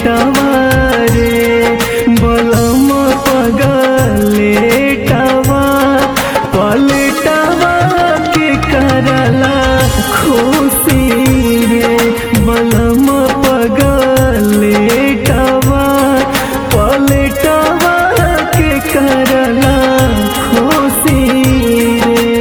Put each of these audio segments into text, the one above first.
रे बलम पगलेटवा पलटवा के करला खुशी रे बलम पगलेटवा पलटवा के करला खुशी रे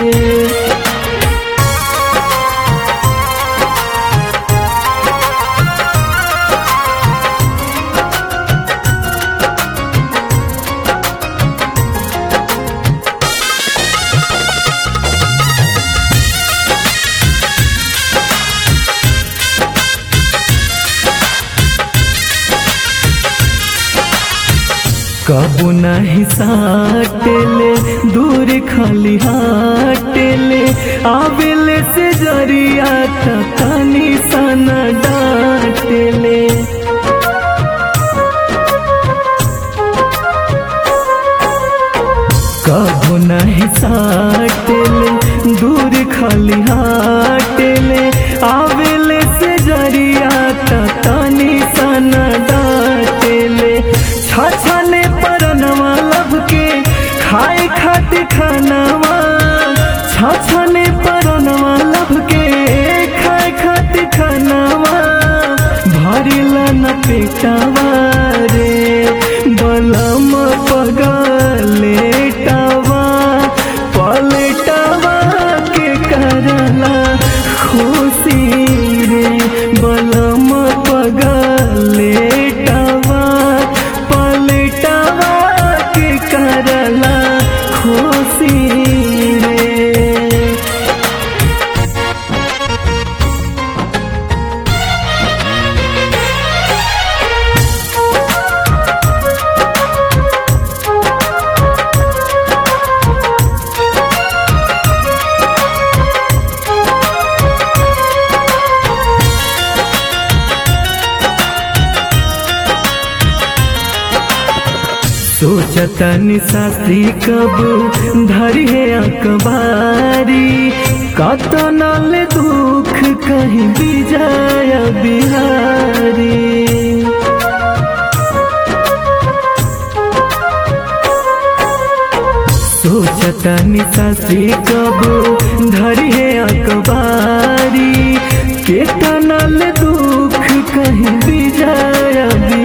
कबू नहीं साटेले दूर खाली हाटेले आवेले से जरिया तनी सन डाटेले कबू नहीं साटेले दूर खाली हाटेले आवेले से जरिया तनी सन डाटेले छछने परनवा लब के खाए खातिर खानवा छछने परनवा लब के खाए खातिर खानवा भरिला न पेटवा रे बलम पगलेटवा पलटवा के करला खुशी रे बलम पगलेटवा पलटवा के करला खुशी रे सोचतन शास्त्री कब धरी है अखबारी कतनल दुख कहीं विजय बिहारी सोचतन शास्त्री कब धरी है अखबारी केतनल दुख कहीं विजय बिहारी